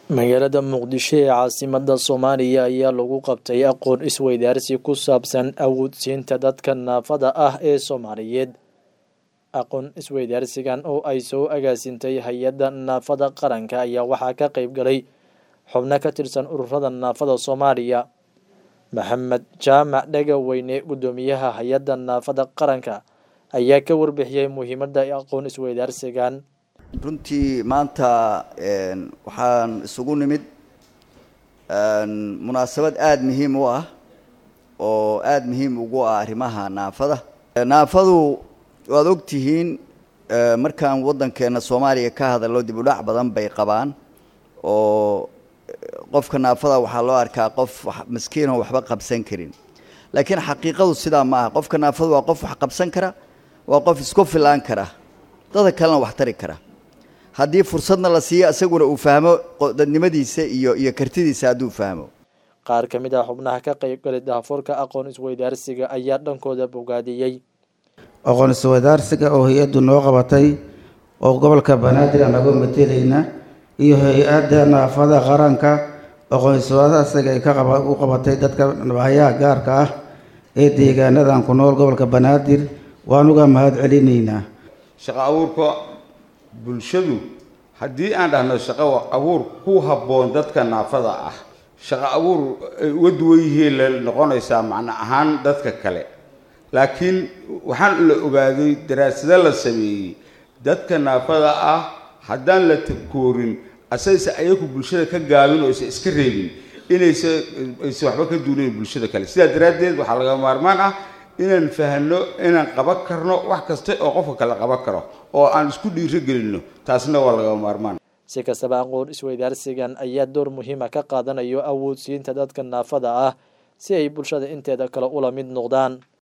magaalada muqdisho ee caasimada soomaaliya ayaa lagu qabtay aqoon isweydaarsi ku saabsan awoodsiinta dadka naafada ah ee soomaaliyeed aqoon isweydaarsigan oo ay soo agaasintay hay-adda naafada qaranka ayaa waxaa ka qeyb galay xubno ka tirsan ururada naafada soomaaliya maxamed jaamac dhagaweyne guddoomiyaha hay-adda naafada qaranka ayaa ka warbixiyey muhiimadda aqoon isweydaarsigan runtii maanta waxaan isugu nimid munaasabad aada muhiim u ah oo aada muhiim ugu ah arrimaha naafada naafadu waad ogtihiin markaan waddankeena soomaaliya ka hadallo dib u dhac badan bay qabaan oo qofka naafada waxaa loo arkaa qof maskiinoo waxba qabsan karin laakiin xaqiiqadu sidaa ma aha qofka naafadu waa qof wax qabsan kara waa qof isku filaan kara dada kalena wax tari kara haddii fursadna la siiyo isaguna uu fahmo dadnimadiisa iyo iyo kartidiisa hadduu fahmo qaar ka mid ah xubnaha ka qeyb galay dahafoorka aqoon isweydaarsiga ayaa dhankooda bogaadiyey aqoon isweydaarsiga oo hay-addu noo qabatay oo gobolka banaadir anagu matelayna iyo hay-adda naafada qaranka aqoon isweydaarsiga ay u qabatay dadka hayaha gaarka ah ee deegaanadan ku nool gobolka banaadir waanuga mahad celinaynaa shaqo abuurka bulshadu haddii aan dhahno shaqo abuur ku habboon dadka naafada ah shaqo abuur ay uga duwan yihiin la noqonaysaa macno ahaan dadka kale laakiin waxaan la ogaaday daraasado la sameeyey dadka naafada ah haddaan la koorin asayse ayaku bulshada ka gaabin oo aysan iska reebin inaysa aysan waxba ka duunayn bulshada kale sidaa daraaddeed waxaa laga maarmaan ah inaan fahanno inaan qaban karno wax kasta oo qofka kale qaban karo oo aan isku dhiiro gelinno taasna waa laga maarmaan si kastaba aqoon isweydaarsigan ayaa door muhiima ka qaadanayo awoodsiinta dadka naafada ah si ay bulshada inteeda kale ula mid noqdaan